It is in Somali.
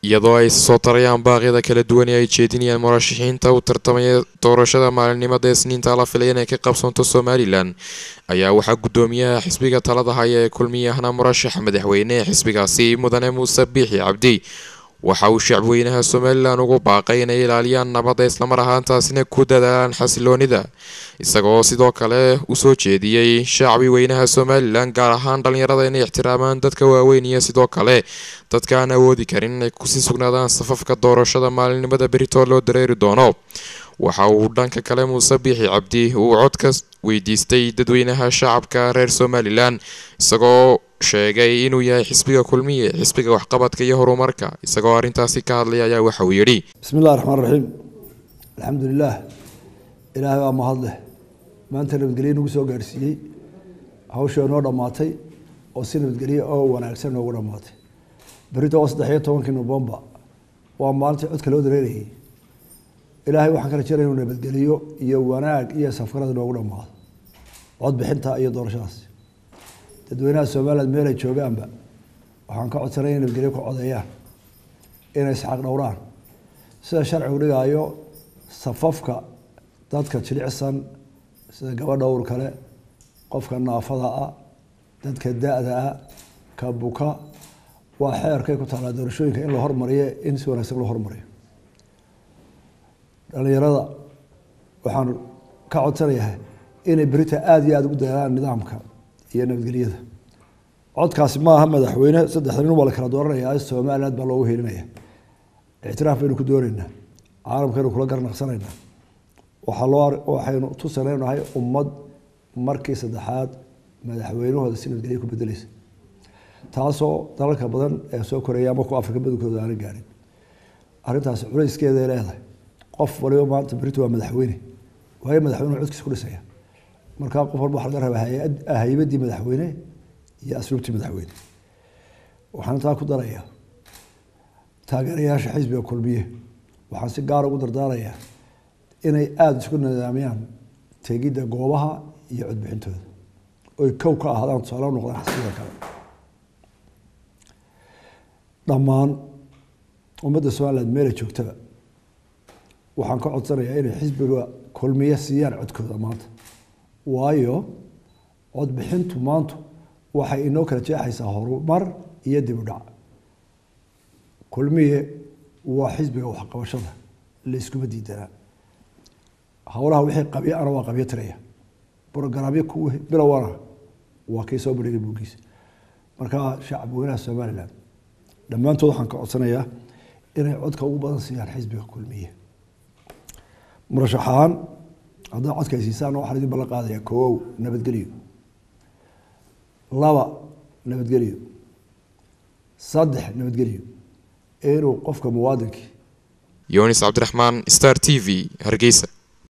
iyadoo ay soo tarayaan baaqyada kala duwan ee ay jeedinayaan murashaxiinta u tartamaya doorashada maalinimada isniinta la filay inay ka qabsanto somalilan ayaa waxaa gudoomiyaha xisbiga talada haya ee kulmiyahana murashaxa madaxweyne ee xisbigaasi mudane muuse biixi cabdi waxa uu shacbweynaha somalilan ugu baaqay inay ilaaliyaan nabadda islamar ahaantaasina ku dadaalaan xasiloonida isagoo sidoo kale usoo jeediyey shacbi weynaha somalilan gaar ahaan dhalinyarada inay ixtiraamaan dadka waaweyn iyo sidoo kale dadka aan awoodi karin inay kusii sugnaadaan safafka doorashada maalinimada berito loo dareeri doono waxa uu dhanka kale muuse biixi cabdi uu codka weydiistay dadweynaha shacabka reer somalilan isagoo sheegay inuu yahay xisbiga kulmiye xisbiga waxqabadka iyo horumarka isagoo arrintaasi ka hadlaya ayaa waxa uu yidhi bismi illahi raxmaan raxiim alxamdu lilah ilaahay baa mahad leh maanta nabadgelye nagu soo gaadhsiiyey hawshoo noo dhammaatay oo si nabadgelye oo wanaagsan noogu dhammaatay berito waa saddex iyo tobankii nobembar waa maalintii codka loo dareerayay ilaahay waxaan ka rajeynaya inuu nabadgeliyo iyo wanaag iyo safgarada noogu dhammaado codbixinta iyo doorashadaas dadweynaha somaliland meel ay joogaanba waxaan ka codsanay inay nabadgelyo ku codeeyaan inay isxaq dhowraan sida sharcigu dhigaayo safafka dadka jilicsan sida gabadha ur kale qofka naafada ah dadka da-da ah ka buka waa xeerkay ku taalaa doorashooyinka in la hormariyo in si wanaagsan loo hormariyo dhalinyarada waxaan ka codsanayahay inay berita aada iyo aada ugu dadaalaan nidaamka iyo nabadgelyada codkaasi maaha madaxweyne saddexda nin waa la kala dooranaya somaliland baa loogu helinaya ictiraaf baynu ku dooneynaa caalamkaynu kula garnaqsanaynaa waxaa loo waxaynu tusanaynahay ummad markii saddexaad madaxweynahooda si nabadgelya ku bedeleysa taasoo dalalka badan ee soo koreeya ama kuwa afrika badankooda aana gaarin arrintaasi culayskeeday leedahay qof waliba maanta berito waa madaxweyne waayo madaxweyne codkiisa ku dhisaya markaa qof walba waxa laga rabaa haybadii madaxweyne iyo asluubtii madaxweyne waxaan intaa ku darayaa taageerayaasha xisbiga kulmiye waxaan si gaara ugu dardaarayaa inay aada isku nidaamiyaan tegidda goobaha iyo codbixintooda oy kow ka ahaadaan tusaale noqdaan xisbiga kale dhammaan ummadda somaliland meelay joogtaba waxaan ka codsanayaa inay xisbiga kulmiye siiyaan codkooda maanta waayo codbixintu maantu waxay inoo kala jeexaysaa horumar iyo dib u dhac kulmiye waa xisbiga waxqabashada la iskuma diidanaa howlaha wixii qabyo ana waa qabyo tiraya brogaraamyo ku bilowana waa kii soo bandhigay buugiisa markaa shacab weynaha somaliland dhammaantood waxaan ka codsanayaa inay codka ugu badan siiyaan xisbiga kulmiye murashax ahaan haddaa codka ay siisaan waxaan idin ballan qaadaya koow nabadgelyo laba nabadgelyo saddex nabadgelyo inuu qofka muwaadinkii yunis cabdiraxmaan star t v hargeysa